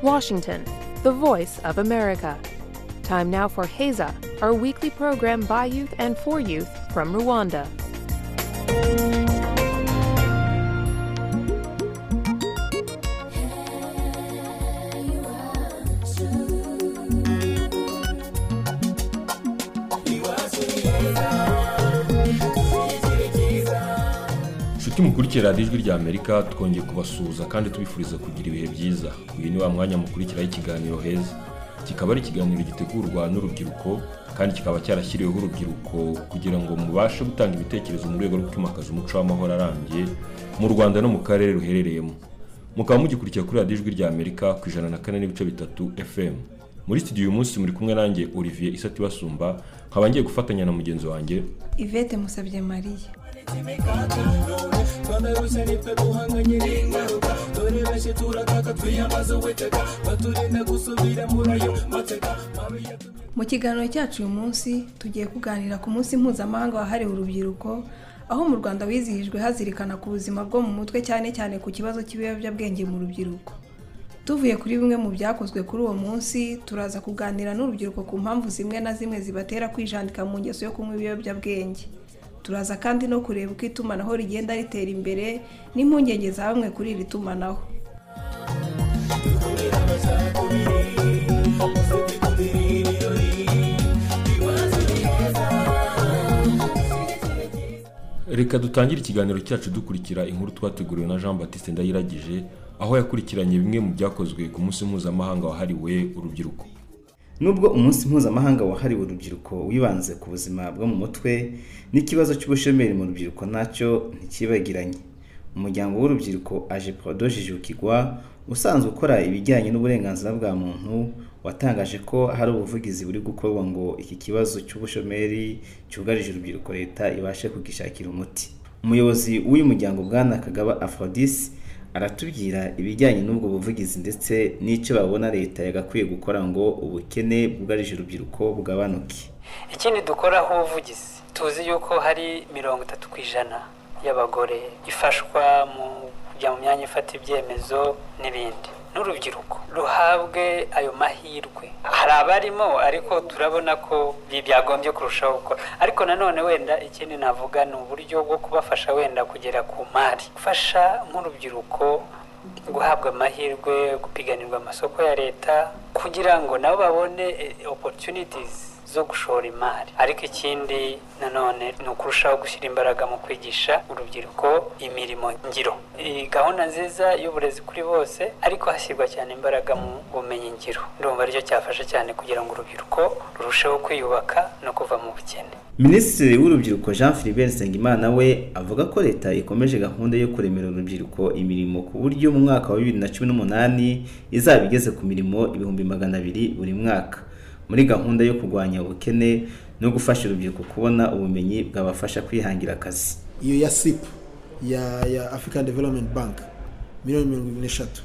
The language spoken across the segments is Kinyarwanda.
Washington, the voice of America. Time now for Heza, our weekly program by youth and for youth from Rwanda. inshuti mukurikira radiyo ijwi ry'amerika twongeye kubasuhuza kandi tubifuriza kugira ibihe byiza uyu ni wa mwanya mukurikiraho ikiganiro heza kikaba ari ikiganiro gitegurwa n'urubyiruko kandi kikaba cyarashyiriweho urubyiruko kugira ngo mubashe gutanga ibitekerezo mu rwego rwo kwimakaza umuco w'amahoro arambye mu rwanda no mu karere ruherereyemo mukaba mugikurikira kuri radiyo ijwi ry'amerika ku ijana na kane n'ibice bitatu fm muri studio uyu munsi muri kumwe nanjye olivier isati basumba nkaba ngiye gufatanya na mugenzi wanjye ivete musabye mariya twararuse ntitwaguhanganye n'ingaruka dore benshi turataka twiyambaza uwiteka baturinda gusubira muri ayo mateka mabi yatumye mu kiganiro cyacu uyu munsi tugiye kuganira ku munsi mpuzamahanga wahariwe urubyiruko aho mu rwanda wizihijwe hazirikana ku buzima bwo mu mutwe cyane cyane ku kibazo cy'ibiyobyabwenge mu rubyiruko tuvuye kuri bimwe mu byakozwe kuri uwo munsi turaza kuganira n'urubyiruko ku mpamvu zimwe na zimwe zibatera kwijandika mu ngeso yo kunywa ibiyobyabwenge turaza kandi no kureba uko itumanaho rigenda ritera imbere n'impungenge za bamwe kuri iri tumanaho reka dutangire ikiganiro cyacu dukurikira inkuru twateguriwe na jean batiste ndayiragije aho yakurikiranye bimwe mu byakozwe ku munsi mpuzamahanga wahariwe urubyiruko nubwo umunsi mpuzamahanga wahariwe urubyiruko wibanze ku buzima bwo mu mutwe n'ikibazo cy'ubushomeri mu rubyiruko nacyo ntikibagiranye umuryango w'urubyiruko aje podo jijukigwa usanzwe ukora ibijyanye n'uburenganzira bwa muntu watangaje ko hari ubuvugizi buri gukorwa ngo iki kibazo cy'ubushomeri cyugarije urubyiruko leta ibashe kugishakira umuti umuyobozi w'uyu muryango bwana kagaba aphrodis aratubwira ibijyanye n'ubwo buvugizi ndetse n'icyo babona leta yagakwiye gukora ngo ubukene bwugarije urubyiruko bugabanuke ikindi dukoraho ubuvugizi tuzi yuko hari mirongo itatu ku ijana y'abagore ifashwa mu kujya mu myanya ifata ibyemezo n'ibindi n'urubyiruko ruhabwe ayo mahirwe hari abarimo ariko turabona ko ibi byagombye kurushaho gukora ariko nanone wenda ikindi navuga ni uburyo bwo kubafasha wenda kugera ku mari gufasha nk'urubyiruko guhabwa amahirwe gupiganirwa amasoko ya leta kugira ngo nabo babone opportunities zo gushora imari ariko ikindi nanone ni ukurushaho gushyira imbaraga mu kwigisha urubyiruko imirimo ngiro iyi gahunda nziza y'uburezi kuri bose ariko hashyirwa cyane imbaraga mu bumenyi ngiro ndumva aricyo cyafasha cyane kugira ngo urubyiruko rurusheho kwiyubaka no kuva mu bukene minisitiri w'urubyiruko jean philibert nsengimana we avuga ko leta ikomeje gahunda yo kuremera urubyiruko imirimo ku buryo mu mwaka wa bibiri na cumi n'umunani izaba igeze ku mirimo ibihumbi magana abiri buri mwaka muri gahunda yo kurwanya ubukene no gufasha urubyiruko kubona ubumenyi bwabafasha kwihangira akazi iyo ya sipu ya ya african development bank miliyoni mirongo irindwi n'eshatu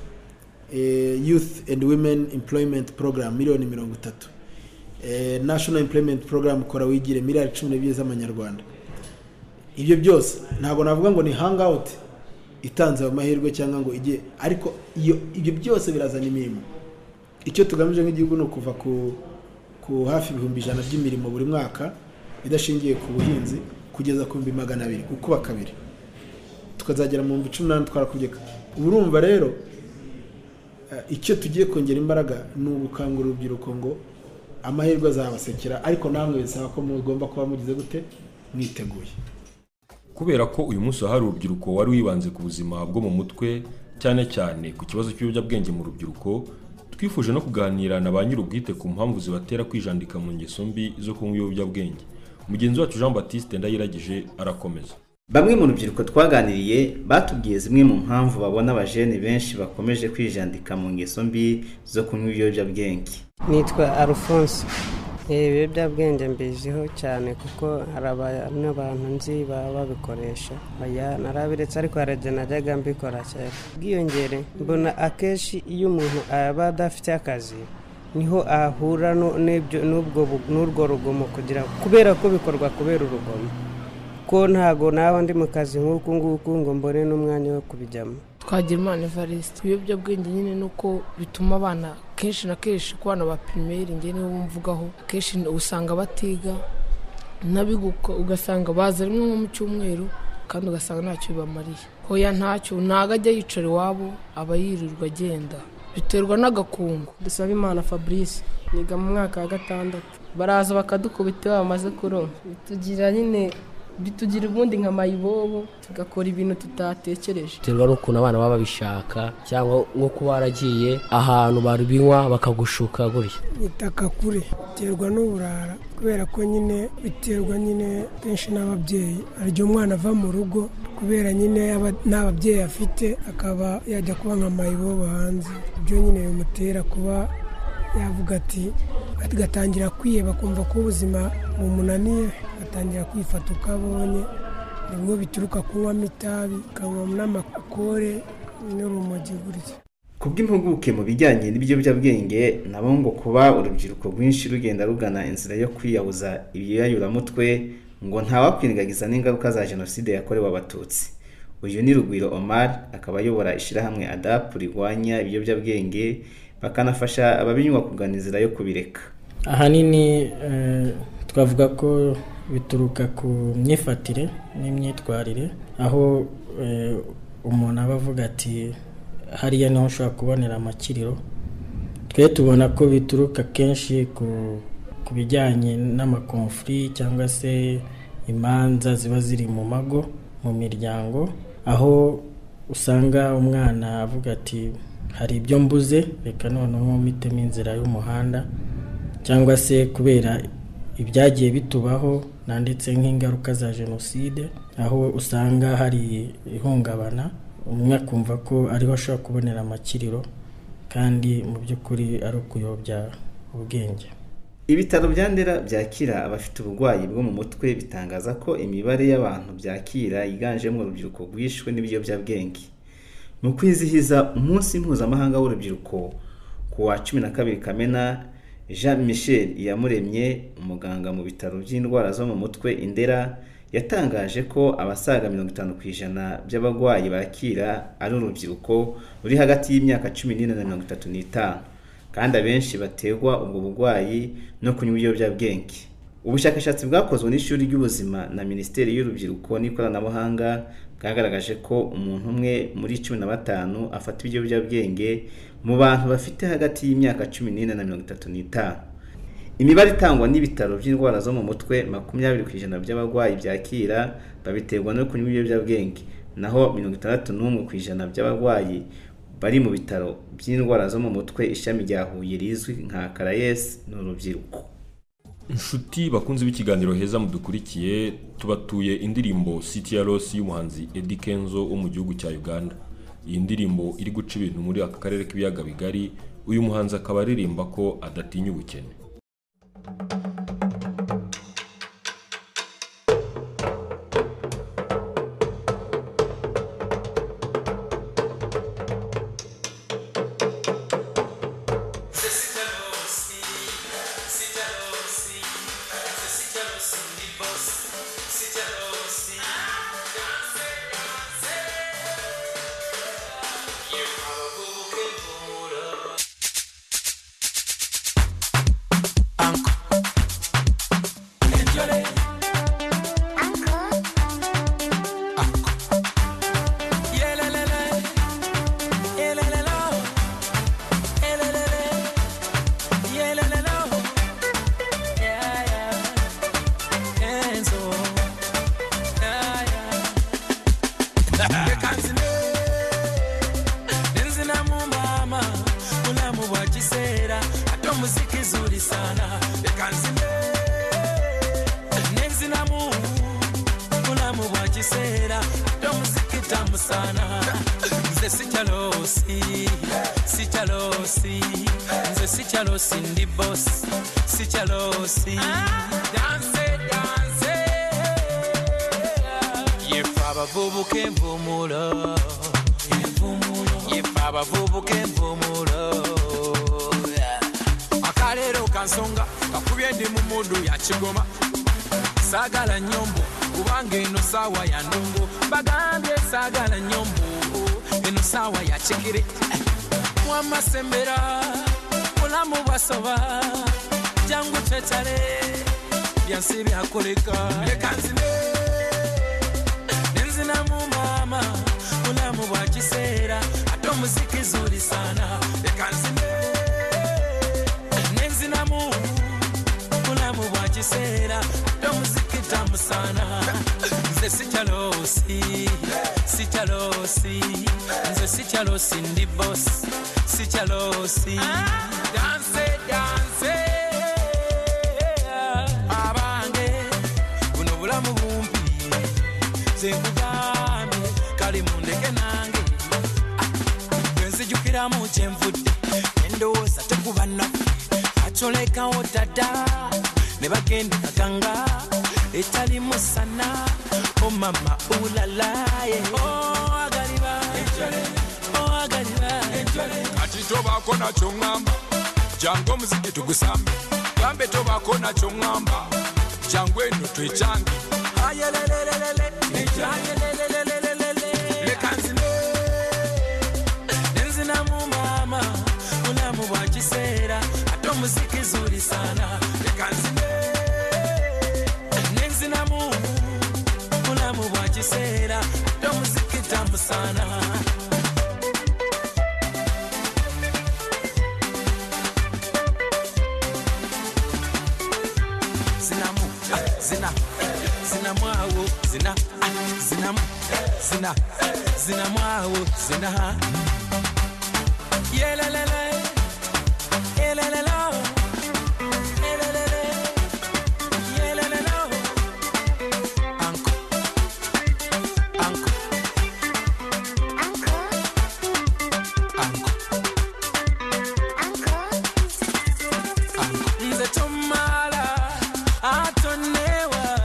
Eh, youth and women employment program miliyoni mirongo itatu Eh, national employment program kora wigire miliyari cumi n'ebyiri z'amanyarwanda ibyo byose ntabwo navuga ngo ni hangout itanze ayo mahirwe cyangwa ngo ijye ariko iyo ibyo byose birazana imirimo icyo tugamije nk'igihugu ni ukuva ku ku hafi ibihumbi ijana by'imirimo buri mwaka idashingiye ku buhinzi kugeza ku bihumbi magana abiri gukuba kabiri tukazagera mu bihumbi cumi n'umunani twarakugeka ubu urumva rero eh, icyo tugiye kongera imbaraga ni ugukangurira urubyiruko ngo amahirwe azabasekera ariko namwe bisaba ko mugomba kuba mugize gute mwiteguye kubera ko uyu munsi wahariwe urubyiruko wari wibanze ku buzima bwo mu mutwe cyane cyane ku kibazo cy'ibiyobyabwenge mu rubyiruko twifuje no kuganira na ba nyir'ubwite ku mpamvu zibatera kwijandika mu ngeso mbi zo kunywa ibiyobyabwenge mugenzi wacu jean batiste ndayiragije arakomeza bamwe mu rubyiruko twaganiriye batubwiye zimwe mu mpamvu babona abajene benshi bakomeje kwijandika mu ngeso mbi zo kunywa ibiyobyabwenge nitwa arufonso ibiyobyabwenge mbiziho cyane kuko hari abantu n'abantu nzi baba babikoresha oya narabiretse ariko hari igihe najyaga mbikora cyane ubwiyongere mbona akenshi iyo umuntu aba adafite akazi niho ahura no- n'ibyo n'ubwo bu- n'urwo rugomo kugira kubera ko bikorwa kubera urugomo ko ntago naba ndi mu kazi nk'uku nguku ngo mbone n'umwanya wo kubijyamo twagira imana evariste ibiyobyabwenge nyine ni uko bituma abana kenshi na kenshi ku bana ba pirimeri nge nibo mvugaho akenshi usanga batiga nabiguka ugasanga baza rimwe nko mu cyumweru kandi ugasanga ntacyo bibamariye hoya ntacyo ntago ajya yicara iwabo aba yirirwa agenda biterwa n'agakungu dusaba imana fabrice niga mu mwaka wa gatandatu baraza bakadukubita iyo bamaze kuronka bitugira nyine bitugira ubundi nka mayibobo tugakora ibintu tutatekereje biterwa n'ukuntu abana baba babishaka cyangwa nko kuba waragiye ahantu barubinywa bakagushuka gutya itaka kure biterwa n'uburara kubera ko nyine biterwa nyine kenshi n'ababyeyi hari igihe umwana ava mu rugo kubera nyine aba- nta babyeyi afite akaba yajya kuba nka mayibobo hanze ibyo nyine bimutera kuba yavuga ati agatangira kwiheba akumva ko ubuzima bumunaniye atangira kwifata uko abonye nibwo bituruka kunywamo itabi ukanywa n'amakokore n'urumogi gutya ku bw'impuguke mu bijyanye n'ibiyobyabwenge nabo ngo kuba urubyiruko rwinshi rugenda rugana inzira yo kwiyahuza ibiyayuramutwe ngo ntawakwirengagiza n'ingaruka za jenoside yakorewe abatutsi uyu ni rugwiro omar akaba ayobora ishyirahamwe adapu rirwanya ibiyobyabwenge bakanafasha ababinywa kugana inzira yo kubireka ahanini eh, twavuga ko bituruka ku myifatire n'imyitwarire aho eh, umuntu aba avuga ati hariya niho ushobora kubonera amakiriro twe tubona ko bituruka kenshi ku, ku bijyanye n'amakonfuri cyangwa se imanza ziba ziri mu mago mu miryango aho usanga umwana avuga ati hari ibyo mbuze reka noneho mitemo inzira y'umuhanda cyangwa se kubera ibyagiye bitubaho nanditse nk'ingaruka za jenoside aho usanga hari ihungabana umwe akumva ko ariho ashobora kubonera amakiriro kandi mu by'ukuri ari ukuyobya ubwenge ibitaro bya ndera byakira abafite uburwayi bwo mu mutwe bitangaza ko imibare y'abantu byakira yiganjemo urubyiruko rwishwe n'ibiyobyabwenge mu kwizihiza umunsi mpuzamahanga w'urubyiruko ku wa cumi na kabiri kamena jean michel iyamuremye umuganga mu bitaro by'indwara zo mu mutwe indera yatangaje ko abasaga mirongo itanu ku ijana by'abarwayi bakira ari urubyiruko ruri hagati y'imyaka cumi n'ine na mirongo itatu n'itanu kandi abenshi bategwa ubwo burwayi no kunywa ibiyobyabwenge ubushakashatsi bwakozwe n'ishuri ry'ubuzima na minisiteri y'urubyiruko n'ikoranabuhanga bwagaragaje ko umuntu umwe muri cumi na batanu afata ibiyobyabwenge mu bantu bafite hagati y'imyaka cumi n'ine na mirongo itatu n'itanu imibare itangwa n'ibitaro by'indwara zo mu mutwe makumyabiri ku ijana by'abarwayi byakira babiterwa no kunywa ibiyobyabwenge naho mirongo itandatu n'umwe ku ijana by'abarwayi bari mu bitaro by'indwara zo mu mutwe ishami rya huye rizwi nka karayesi ni urubyiruko inshuti bakunze b'ikiganiro heza mudukurikiye tubatuye indirimbo city ya rosi y'umuhanzi Eddy Kenzo wo mu gihugu cya uganda iyi ndirimbo iri guca ibintu muri aka karere k'ibiyaga bigari uyu muhanzi akaba aririmba ko adatinya ubukene nenzinamumama bulamu bwa kiseera ate omuziki zulisana ekanzime nenzinamu bulamu bwa kiseera ate omuziki tamusana nze sikyalosi sikyalosi nze sikyalosi ndi bosi sikyalosi danse danse yefe abavubuka envumulo yefe abavubuka envumulo akaleero kansonga kakubye ndi mu mudu ya kigoma saagala nyombo kubanga eno saawa ya ndongo bagambye saagala nyombo ibintu sawa yakigire wamasembera uramubasoba cyangwa ucecare byansi bihakoreka reka nzine ninzina mu mama uramubakisera ato muziki izuri sana reka nzine ninzina mu uramubakisera ato muziki tamu sana nze sicyalosi sicyalosi nze sicyalosi ndi bosi sicyalosi danse danse abange buno bulamu bumpi zenkugambe kali mundeke nange twenzijukiramu kyenvudde endowooza tekuba naku acolekawo dada ne bagenda kaganga etali musana omama ulalaye oagaliba oagaliba kati tobaako nakyo ŋŋamba jangu omuziki tugusambe gambe tobaako nakyo ŋŋamba jangu eno twekyange leka nzine nenzina mu mama bulamu bwa kiseera ate omuziki zuri sana leka nzine nenzina mu bulamu bwa kiseera ate omuziki tamu sana zinamu zina zinamwawo zina zinamu zina zinamwawo zina yelelele yelelelo yelelele yelelelo anko anko anko anko anko nze tomala atonewa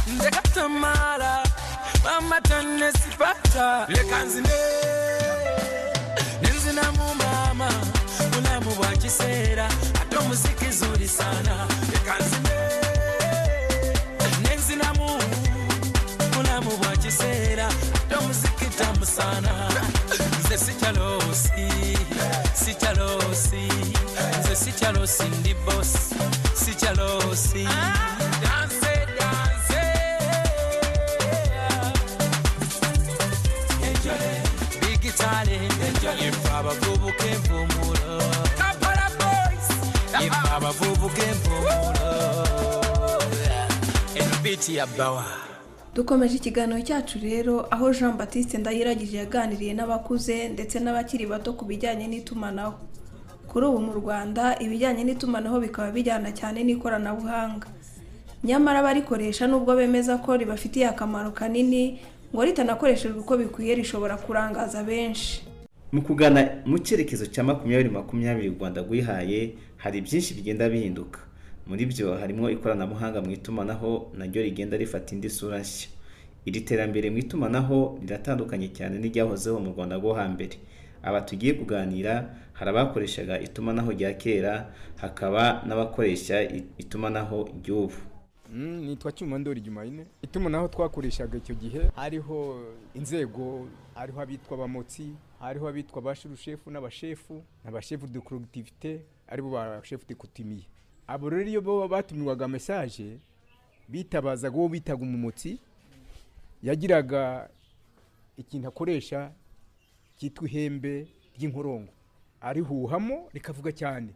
ndekatamala mama tanesipata lekanzine nenzinamu mama bulamu bwa kiseera ate omuziki zuri sana lekanzine nenzinamu bulamu bwa kiseera ate omuziki tamu sana nze sikyalosi sikyalosi nze sikyalosi ndi bosi sikyalosi danse danse bigitale yempa abavubuka empumulo yempa abavubuka empumulo eno biti ya bawa dukomeje ikiganiro cyacu rero aho jean batiste ndayiragije yaganiriye n'abakuze ndetse n'abakiri bato ku bijyanye n'itumanaho kuri ubu mu rwanda ibijyanye n'itumanaho bikaba bijyana cyane n'ikoranabuhanga nyamara abarikoresha nubwo bemeza ko ribafitiye akamaro kanini ngo ritanakoreshejwe uko bikwiye rishobora kurangaza benshi mu kugana mu cyerekezo cya makumyabiri makumyabiri u rwanda rwihaye hari byinshi bigenda bihinduka muri byo harimo ikoranabuhanga mu itumanaho naryo rigenda rifata indi sura nshya iri terambere mu itumanaho riratandukanye cyane n'iryahozeho mu rwanda rwo hambere aba tugiye kuganira hari abakoreshaga itumanaho rya kera hakaba n'abakoresha itumanaho ry'ubu Mm, nitwa cyumandori jumayine itumanaho twakoreshaga icyo gihe hariho inzego hariho abitwa abamotsi hariho abitwa abashurushefu n'abashefu abashefu de collectivité aribo bashefu de kutimiye abo rero iyo bo batumirwaga mesaje bitabazaga uwo bitaga umumotsi yagiraga ikintu akoresha cyitwa ihembe ry'inkorongo arihuhamo rikavuga cyane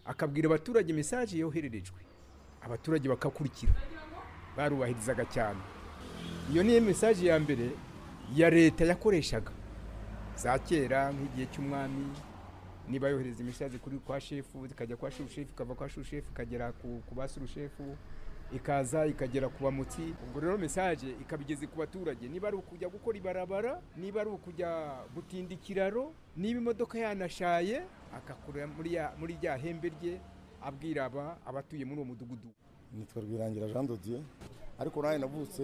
akabwira abaturage mesaje yohererejwe abaturage bakakurikira barubahirizaga cyane iyo niyo mesaje ya mbere ya leta yakoreshaga za kera nk'igihe cy'umwami niba yohereza imesaje kuri kwa shefu ikajya kwa shushefu ikava kwa shushefu ikagera ku- ku basurushefu ikaza ikagera ku bamutsi ubwo rero mesaje ikaba igeze ku baturage niba ari ukujya gukora ibarabara niba ari ukujya gutinda ikiraro niba imodoka yanashaye akakura muri ya- muri rya hembe rye abwira aba abatuye muri uwo mudugudu nitwa rwirangira jean dodier ariko nanjye navutse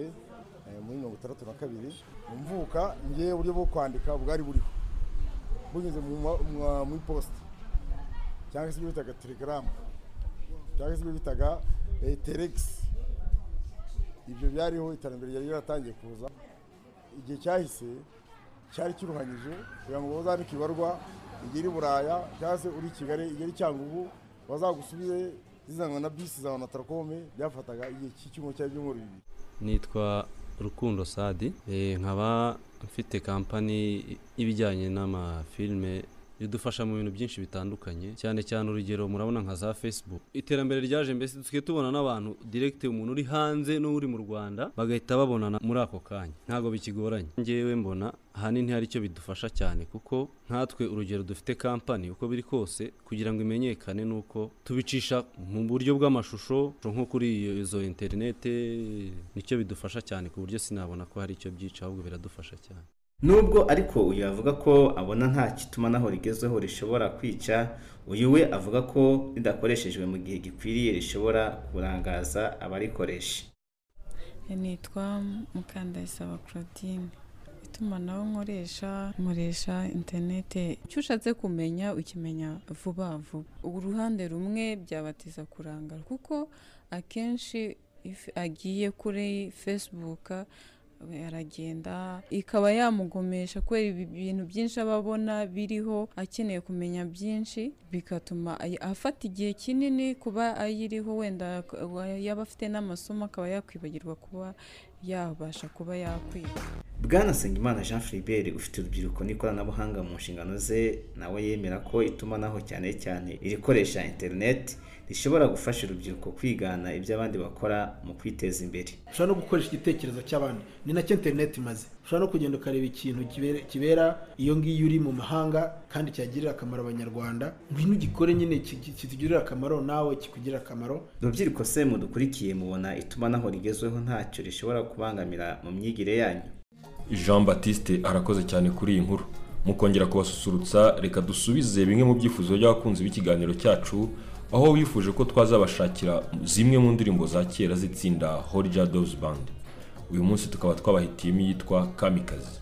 eh, muri mirongo itandatu na kabiri Mu mvuka ngewe uburyo bwo kwandika bwari buriho bunyuze mu ma- mwa- mu iposita cyangwa se ibyo bitaga telegaramu cyangwa se ibyo bitaga eh, teregisi ibyo byariho iterambere ryari ryaratangiye kuza igihe cyahise cyari kiruhanyije kugira ngo bazandike ibarwa igihe iri buraya cyangwa se uri i kigali igihe iri cyangugu bazagusubire zizanwa na bisi za onatarokome byafataga igihe cy'icyumweru cyangwa ibyumweru bibiri nitwa rukundo sadi Eh, nkaba mfite kampani y'ibijyanye n'amafilime idufasha mu bintu byinshi bitandukanye cyane cyane urugero murabona nka za facebook iterambere ryaje mbese dusigaye tubona n'abantu direct umuntu uri hanze n'uri mu rwanda bagahita babonana muri ako kanya ntabwo bikigoranye ngewe mbona ahanini hari icyo bidufasha cyane kuko nkatwe urugero dufite kampani uko biri kose kugira ngo imenyekane ni uko tubicisha mu buryo bw'amashusho nko kuri iyo- izo interinete nicyo bidufasha cyane ku buryo sinabona ko hari icyo byica ahubwo biradufasha cyane nubwo ariko uyu avuga ko abona nta kitumanaho rigezweho rishobora kwica uyu we avuga ko ridakoreshejwe mu gihe gikwiriye rishobora kurangaza abarikoresha nitwa mukandayisaba claudine itumanaho nkoresha nkoresha interinete icyo ushatse kumenya ukimenya vuba vuba uruhande rumwe byabatiza kurangara kuko akenshi if agiye kuri facebook aragenda ikaba yamugomesha kubera ibi- ibintu byinshi aba abona biriho akeneye kumenya byinshi bigatuma ay- afata igihe kinini kuba ayiriho wenda ak- yaba afite n'amasomo akaba yakwibagirwa kuba yabasha kuba yakwiga bwana Nsengimana jean Philibert ufite urubyiruko n'ikoranabuhanga mu nshingano ze nawe yemera ko itumanaho cyane cyane irikoresha interineti rishobora gufasha urubyiruko kwigana ibyo abandi bakora mu kwiteza imbere ushobora no gukoresha igitekerezo cy'abandi ni nacyo interineti imaze ushobora no kugenda ukareba ikintu kibere- kibera iyo ngiyo uri mu mahanga kandi cyagirira akamaro abanyarwanda ngwino ugikore nyine ki- ki- kitugirira akamaro nawe kikugirira akamaro urubyiruko se mudukurikiye mubona itumanaho rigezweho ntacyo rishobora kubangamira mu myigire yanyu jean batiste arakoze cyane kuri iyi nkuru mukongera kubasusurutsa reka dusubize bimwe mu byifuzo by'abakunzi b'ikiganiro cyacu aho bifuje ko twazabashakira zimwe mu ndirimbo za kera z'itsinda horija doves band uyu munsi tukaba twabahitiyemo iyitwa kamikazi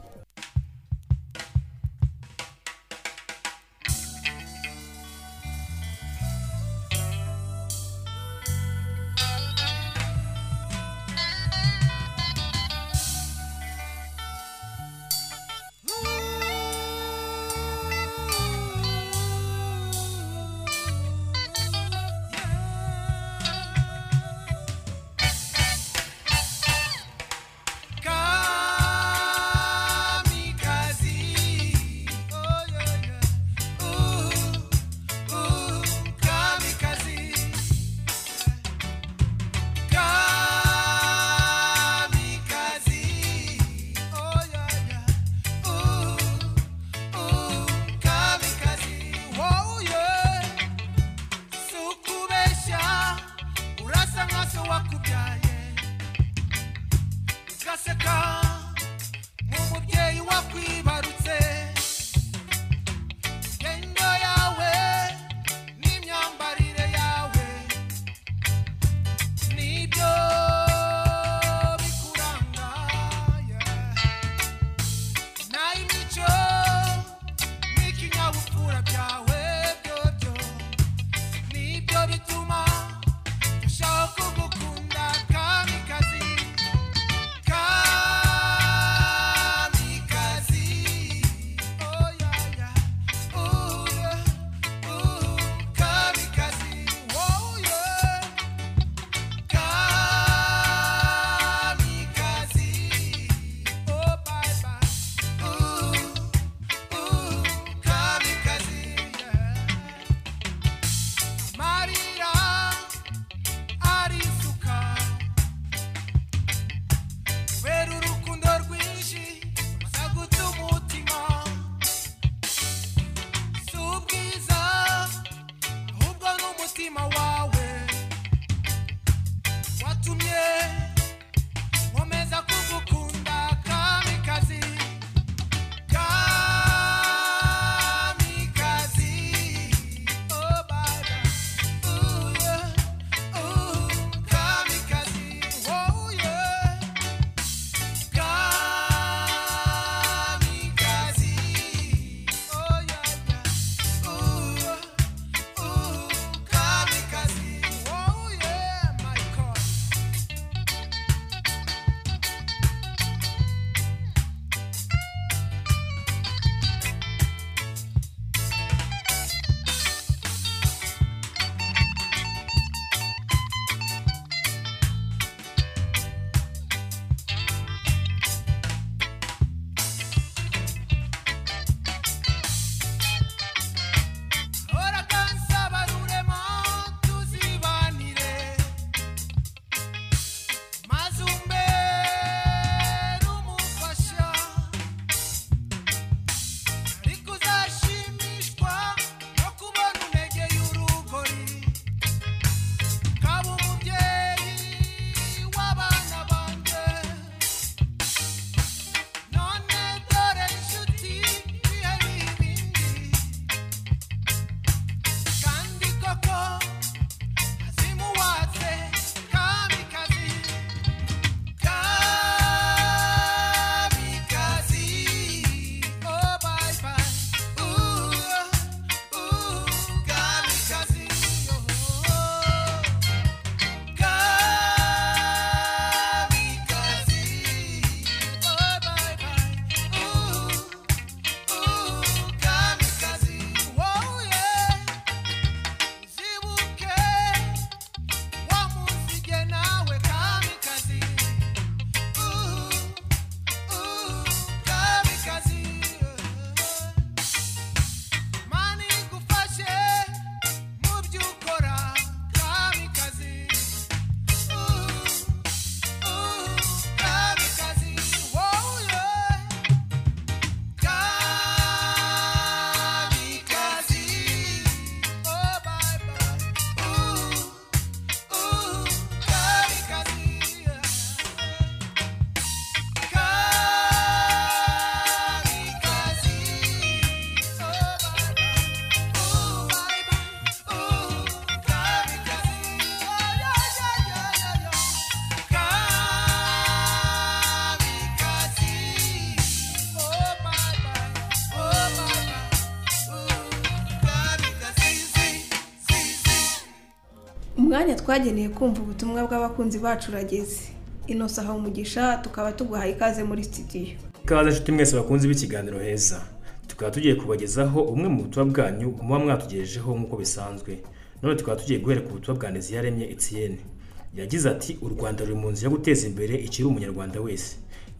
Kamikazi. Oh, yeah, yeah. Ooh, ooh, kamikazi. Kamikazi. Oh, yeah, yeah. Ooh, ooh, kamikazi. Oh, yeah. Sukubesha, urasa nka so wakubyaye ugaseka nk'umubyeyi wakwibarutse gendo yawe n'imyambarire yawe nibyo bikuranga nayo imico n'ikinyabupfura byawe byobyo nibyo bituma turushaho kugukunda kamikazi kamikazi umwanya twageneye kumva ubutumwa bw'abakunzi bacu urageze inosa aha umugisha tukaba tuguhaye ikaze muri studio ikaze nshuti mwese bakunze b'ikiganiro heza tukaba tugiye kubagezaho umwe mu butumwa bwanyu muba mwatugejejeho nk'uko bisanzwe none tukaba tugiye guhera ku butumwa bwa Neziyaremye Etienne yagize ati u Rwanda ruri mu nzira yo guteza imbere ikiri umunyarwanda wese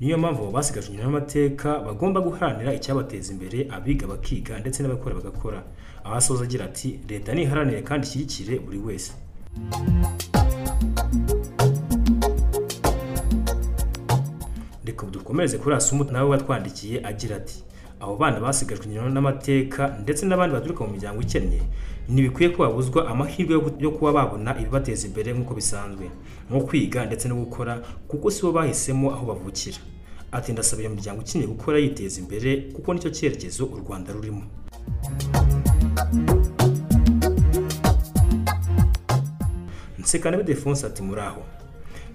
niyo mpamvu abo basigajwe inyuma n'amateka bagomba guharanira icyabateza imbere abiga bakiga ndetse n'abakora bagakora aho asoza agira ati leta niharanire kandi ishyigikire buri wese reka dukomereze kuri asumuti nawe watwandikiye agira ati abo bana basigajwe inyuma n'amateka ndetse n'abandi baturuka mu miryango ikennye ntibikwiye ko babuzwa amahirwe yo gu- yo kuba babona ibibateza imbere nk'uko bisanzwe nko kwiga ndetse no gukora kuko si bo bahisemo aho bavukira ati ndasaba iyo miryango ikennye gukora yiteza imbere kuko nicyo cyerekezo u rwanda rurimo nsekana bidefonse ati muraho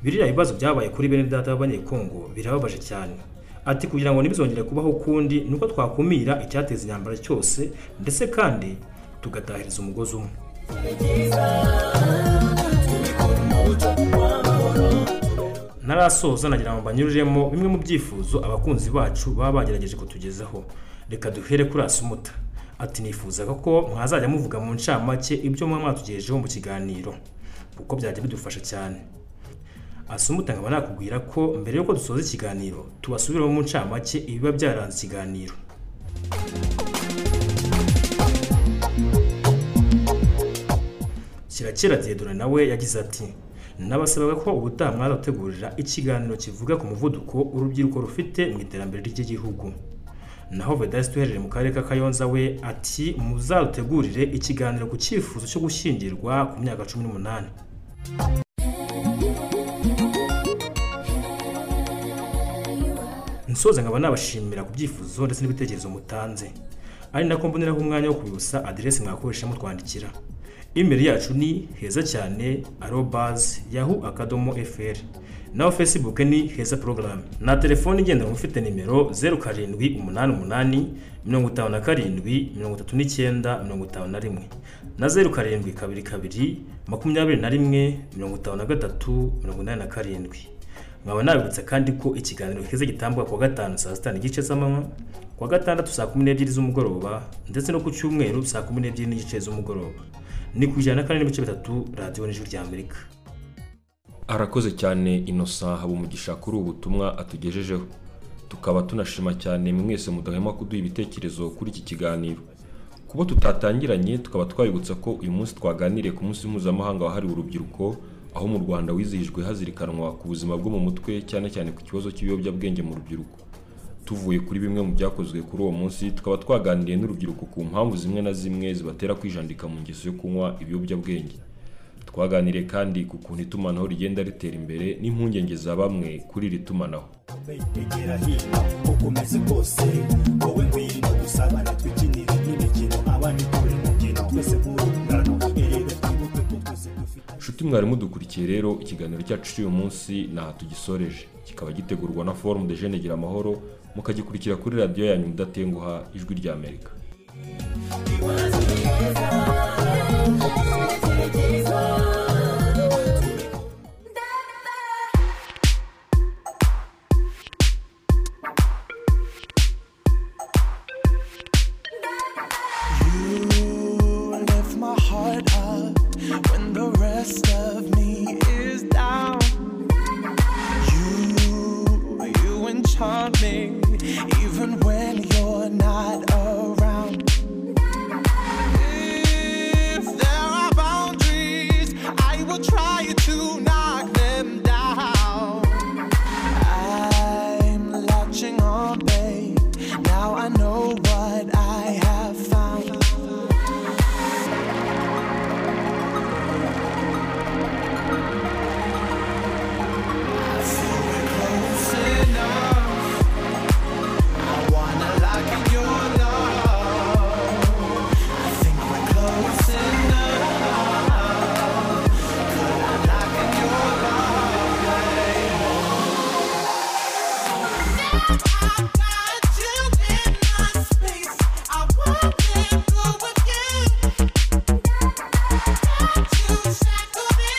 biriya bibazo byabaye kuri bene data b'abanyekongo birababaje cyane ati kugira ngo ntibizongere kubaho ukundi ni uko twakumira icyateza intambara cyose ndetse kandi tugatahiriza umugozi umwe narasoza nagira ngo mbanyururemo bimwe mu byifuzo abakunzi bacu baba bagerageje kutugezaho reka duhere kuri asumuta ati nifuzaga ko mwazajya muvuga mu ncamake ibyo muba mwatugejejeho mu kiganiro kuko byajya bidufasha cyane asumuta nkaba nakubwira ko mbere y'uko dusoza ikiganiro tubasubiramo mu ncamake ibiba byaranze ikiganiro kirakira diedora nawe yagize ati nabasabaga ko ubutaha mwazategurira ikiganiro kivuga ku muvuduko urubyiruko rufite mu iterambere ry'igihugu naho vedasi duherereye mu karere ka kayonza we ati muzarutegurire ikiganiro ku cyifuzo cyo gushyingirwa ku myaka cumi n'umunani nsoza nkaba nabashimira ku byifuzo ndetse n'ibitekerezo mutanze ari nako mboneraho umwanya wo kubibutsa aderesi mwakoresha mutwandikira imeri yacu ni heza cyane arobazi yahu akadomo eferi naho fesibuke ni heza porogaramu na telefone igendanwa ifite nimero zeru karindwi umunani umunani mirongo itanu na karindwi mirongo itatu n'icyenda mirongo itanu na rimwe na zeru karindwi kabiri kabiri makumyabiri na rimwe mirongo itanu na gatatu mirongo inani na karindwi nkaba nabibutsa kandi ko ikiganiro heza gitambuka kuwa gatanu saa sita n'igice z'amanywa kuwa gatandatu saa kumi n'ebyiri z'umugoroba ndetse no ku cyumweru saa kumi n'ebyiri n'igice z'umugoroba ni ku ijana na kane n'ibice bitatu radiyo n'ijwi rya amerika arakoze cyane inosa habumugisha kuri ubu butumwa atugejejeho tukaba tunashima cyane mwese mudahwema kuduha ibitekerezo kuri iki kiganiro kuba tutatangiranye tukaba twabibutsa ko uyu munsi twaganiriye ku munsi mpuzamahanga wahariwe urubyiruko aho mu rwanda wizihijwe hazirikanwa ku buzima bwo mu mutwe cyane cyane ku kibazo cy'ibiyobyabwenge mu rubyiruko tuvuye kuri bimwe mu byakozwe kuri uwo munsi tukaba twaganiriye n'urubyiruko ku mpamvu zimwe na zimwe zibatera kwijandika mu ngeso yo kunywa ibiyobyabwenge twaganiriye kandi ku kuntu itumanaho rigenda ritera imbere n'impungenge za bamwe kuri iri tumanaho begera hino uko umeze kose wowe ngwino dusabana twikinire imikino abandi turi mu ngendo twese nk'urungano erega twibuke ko twese dufite nshuti mwari mudukurikiye rero ikiganiro cyacu cy'uyu munsi ntaha tugisoreje kikaba gitegurwa na forumu de jene gira amahoro mukagikurikira kuri radiyo yanyu mudatenguha ijwi rya amerika You lift my heart up when the rest of me is down. You, you enchant me even when you're not around. If there are boundaries, I will try to knock them down. I'm latching on, babe. Now I know what I have found. Thank you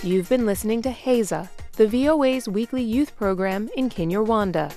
You've been listening to Haza, the VOA's weekly youth program in Kinyarwanda.